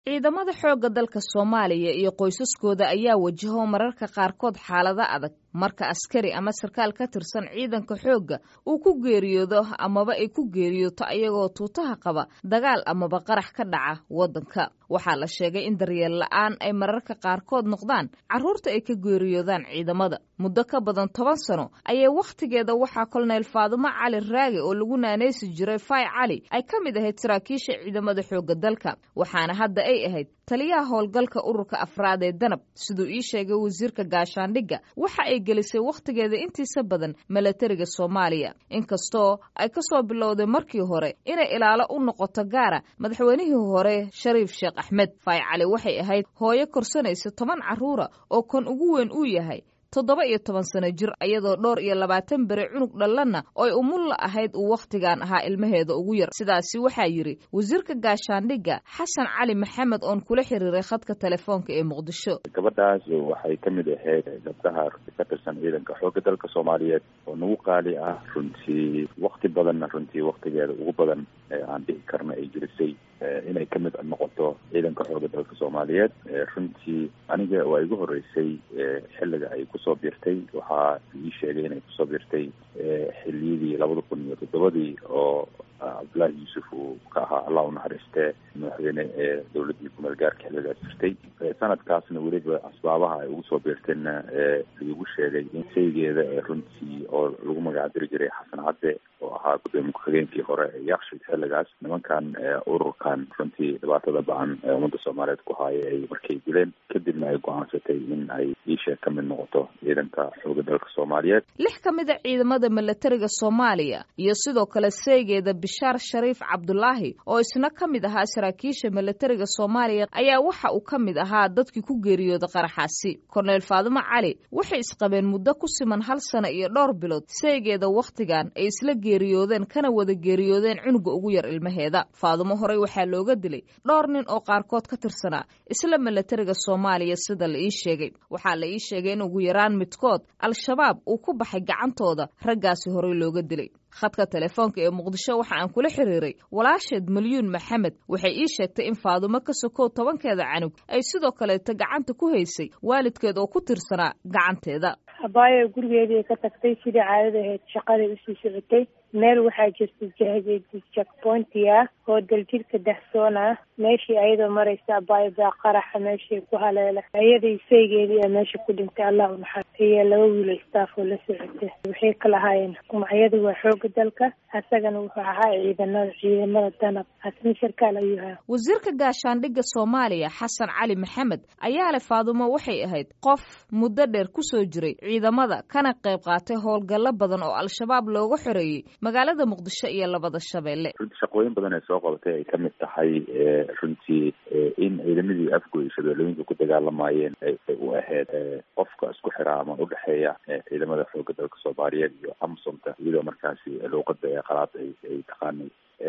ciidamada xoogga dalka soomaaliya iyo qoysaskooda ayaa wajaho mararka qaarkood xaalado adag marka askari ama sarkaal ka tirsan ciidanka xoogga uu ku geeriyoodo amaba ay ku geeriyooto ayagoo tuutaha qaba dagaal amaba qarax ka dhaca waddanka waxaa la sheegay in daryeel la'aan ay mararka qaarkood noqdaan carruurta ay ka geeriyoodaan ciidamada muddo ka badan toban sano ayay wakhtigeeda waxaa kolonel faadumo cali raage oo lagu naanaysi jiray fay cali ay ka mid ahayd saraakiisha ciidamada xoogga dalka waxaana hadda ay ahayd taliyaha howlgalka ururka afraad ee danab siduu ii sheegay wasiirka gaashaandhigga waxa ay gelisay wakhtigeeda intiisa badan milatariga soomaaliya inkastoo ay ka soo bilowday markii hore inay ilaalo u noqoto gaara madaxweynihii hore shariif sheekh axmed fay cali waxay ahayd hooyo korsanaysa toban carruura oo kan ugu weyn uu yahay toddoba iyo toban sano jir iyadoo dhowr iyo labaatan bere cunug dhallanna oy umulla ahayd uu wakhtigan ahaa ilmaheeda ugu yar sidaasi waxaa yidhi wasiirka gaashaandhigga xasan cali maxamed oon kula xiriiray khadka telefoonka ee muqdisho gabadhaas waxay ka mid ahayd gabdhaha ka tirsan ciidanka xoogga dalka soomaaliyeed oo nagu qaali ah runtii wakti badanna runtii waktigeeda ugu badan aan dhihi karna ay jirisay inay ka mid noqoto ciidanka xoogga dalka soomaaliyeed runtii aniga waa igu horeysay xilliga ay kusoo biirtay waxaa ii sheegay inay kusoo biirtay xiliyadii labada kun iyo toddobadii oo cabdullaahi yuusuf uu ka ahaa allah u naxariistee madaxweyne ee dowladdii kumeel gaarka xilligaas jirtay sanadkaasna weliba asbaabaha ay ugu soo biirtayna laigu sheegay in shaygeeda ee runtii oo lagu magacdiri jiray xasan cadde oo ahaa gudoomiye ku-xigeenkii hore ee yakshid xilligaas nimankan ururkan runtii dhibaatada ba-an ee ummadda soomaaliyeed ku haaya ay markay dileen kadibna ay go-aansatay in ay iisheeg ka mid noqoto ciidanka xooga dalka soomaaliyeed lix ka mid a ciidamada milatariga soomaaliya iyo sidoo kale seegeeda bishaar shariif cabdulaahi oo isna ka mid ahaa saraakiisha milatariga soomaaliya ayaa waxa uu ka mid ahaa dadkii ku geeriyooda qaraxaasi korneyl faadumo cali waxay isqabeen muddo ku siman hal sano iyo dhowr bilood seegeeda wakhtigan ay isla geeriyoodeen kana wada geeriyoodeen cunuga ugu yar ilmaheeda faadumo horey waxaa looga dilay dhowr nin oo qaarkood ka tirsanaa isla milatariga soomaaliya sida la ii sheegay waxaa la ii sheegay in ugu yaraan midkood al-shabaab uu ku baxay gacantooda raggaasi horey looga dilay khadka telefoonka ee muqdisho waxa aan kula xiriiray walaasheed malyuun maxamed waxay ii sheegtay in faadumo ka sokow tobankeeda canug ay sidoo kaleeta gacanta ku haysay waalidkeed oo ku tirsanaa gacanteeda abaayo gurigeedii ka tagtay sidai caadada ahayd shaqaday usii socotay meel waxaa jirta jakpointi ah oo daljirka dahsoon ah meeshii ayadoo maraysa abaayo baa qaraxa meeshii ku haleela ayaday saygeedii meesha ku dhintay allah unaxar iyo laba wiilo staff oo la socota waxay ka lahaayeen magacyadu waa xooga dalka asagana wuxuu ahaa ciidanada ciidamada danab asna sarkaal ayuu ahaa wasiirka gaashaandhigga soomaaliya xasan cali maxamed ayaa leh faadumo waxay ahayd qof muddo dheer kusoo jiray ciidamada kana qayb qaatay howlgallo badan oo al-shabaab looga xoreeyey magaalada muqdisho iyo labada shabeelle runtii shaqooyin badan ay soo qabatay ay kamid tahay runtii in ciidamadii afgoy shabeellooyinka ku dagaalamayeen ay u ahayd qofka isku xiraa ama udhexeeya ciidamada xooga dalka soomaaliyeed iyo amsomta iyadoo markaasi luuqada ee qalaad ay taqaanay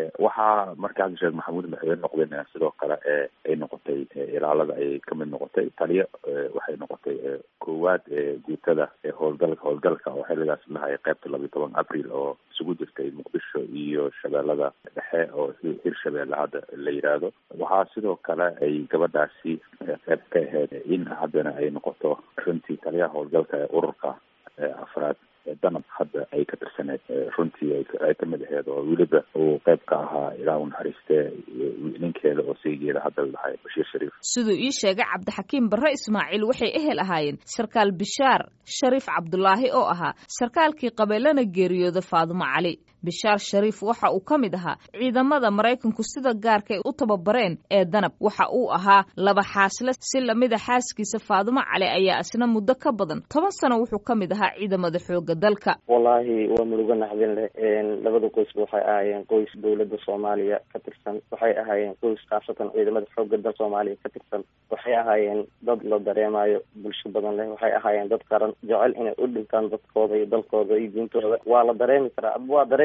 waxaa markaasi sheekh maxamuud madaxweyne noqdeen sidoo kale ay noqotay ilaalada ayay kamid noqotay taliyo waxay noqotay koowaad guutada howlgalka howlgalka oo xilligaas lahay qaybta labiyo toban abril oo isugu jirtay muqdisho iyo shabeellada dhexe oo hir shabeelle hadda la yidhaahdo waxaa sidoo kale ay gabadhaasi qayb ka ahayd in haddana ay noqoto runtii taliyaha howlgalka ee ururka afraad danab hadda ay ka tirsaneed runtii ay kamid aheyd oo weliba uu qayb ka ahaa ilaa u naxariistee ninkeeda oo saygeeda hadda lahay bashiir shariif siduu ii sheegay cabdixakiim barre ismaaciil waxay ehel ahaayeen sarkaal bishaar shariif cabdulaahi oo ahaa sarkaalkii qabeelana geeriyooda faadumo cali bishaar shariif waxa uu ka mid ahaa ciidamada maraykanku sida gaarkay u tababareen ee danab waxa uu ahaa laba xaasle si lamida xaaskiisa faadumo cali ayaa isna muddo ka badan toban sano wuxuu ka mid ahaa ciidamada xooga dalka wallaahi waa murugo naxdin leh labada qoysba waxay ahaayeen qoys dowladda soomaaliya ka tirsan waxay ahaayeen qoys khaasatan ciidamada xooga dal soomaaliya ka tirsan waxay ahaayeen dad la dareemayo bulsho badan leh waxay ahaayeen dad qaran jecel inay u dhintaan dadkooda iyo dalkooda iyo diintooda waa la dareemi karaa waa dareemi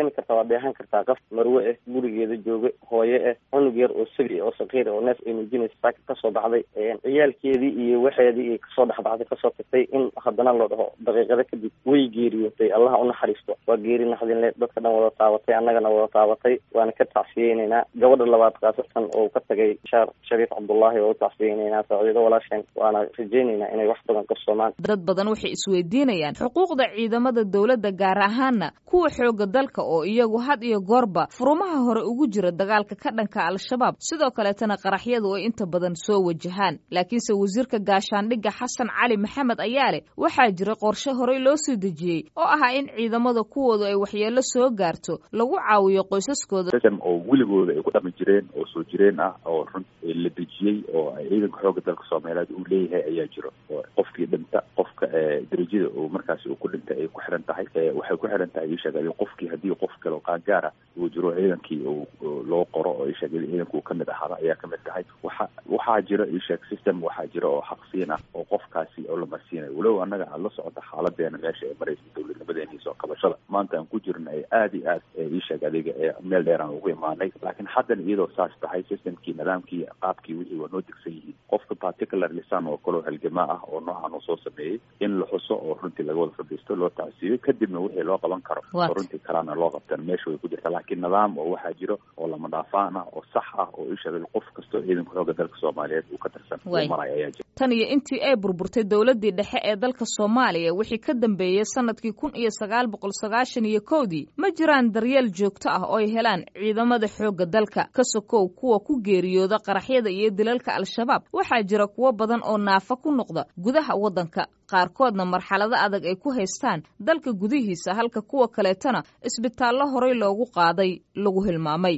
dareemi kartaa waa dheehan kartaa qof marwe ah gurigeeda jooga hooye ah cunug yar oo sabi oo sakiir oo neef ay muujinaysa saaka kasoo baxday ciyaalkeedii iyo waxeedii ay kasoo dhexbaxday kasoo tagtay in haddana loo dhaho daqiiqada kadib way geeriyootay allaha unaxariisto waa geeri naxdinle dadka dhan wada taabatay annagana wada taabatay waana ka tacsiyeyneynaa gabadha labaad khaasatan oo ka tagay shaar shariif cabdullaahi oo u tacsiyeyneynaa saaciido walaasheen waana rajeyneynaa inay wax badan qabsoomaan dad badan waxay isweydiinayaan xuquuqda ciidamada dowladda gaar ahaana kuwa xooga dalka oo iyagu had iyo goorba furumaha hore ugu jira dagaalka ka dhanka al-shabaab sidoo kaleetana qaraxyadu ay inta badan soo wajahaan laakiinse wasiirka gaashaandhigga xasan cali maxamed ayaa leh waxaa jira qorshe horey loo soo dejiyey oo ahaa in ciidamada kuwoodu ay waxyeello soo gaarto lagu caawiyo qoysaskooda oo weligooda ay ku dhaqmi jireen oo soo jireen ah oo run la dejiyey oo ciidanka xooga dalka soomaaliyeed uu leeyahay ayaa jiro oo qofkii dhinta qofka darajada uu markaasi uu ku dhintay ay ku xiran tahay waxay ku xiran tahay isheegay qofkii haddii qof kale oo qaangaara uu jiro ciidankii loo qoro oo isheegay ciidanka uu kamid ahaada ayaa kamid tahay waxa waxaa jira isheeg system waxaa jira oo xaqsiin ah oo qofkaasi oo la marsiinayo walow annaga aad la socota xaaladeena meesha ee maraysa dowladnimadeeni soo qabashada maanta aan ku jirna ee aada iyo aad isheeg adiga ee meel dheer aan ugu imaanay laakiin haddana iyadoo saas tahay systemkii nidaamkii qaabkii wixii waa noo degsan yihiin qofka particular lisan oo kaloo halgamaa ah oo noocan uu soo sameeyey in la xuso oo runtii laga wada fadhiisto loo tacsiiyo kadibna wixii loo qaban karo oo runtii kalena loo qabtan meesha way ku jirta laakiin nidaam oo waxaa jiro oo lama dhaafaan ah oo sax ah oo isheegay qof kastoo ciidanka xooga dalka soomaaliyeed uu ka tirsan uu marayo ayaa jira tan iyo intii ay burburtay dowladdii dhexe ee dalka soomaaliya wixii ka dambeeyey sanadkii kun iyo sagaal boqol sagaashan iyo kowdii ma jiraan daryeel joogto ah oo ay helaan ciidamada xoogga dalka ka sokow kuwa ku geeriyooda qaraxyada iyo dilalka al-shabaab waxaa jira kuwo badan oo naafa ku noqda gudaha waddanka qaarkoodna marxalado adag ay ku haystaan dalka gudihiisa halka kuwa kaleetana isbitaallo horey loogu qaaday lagu hilmaamay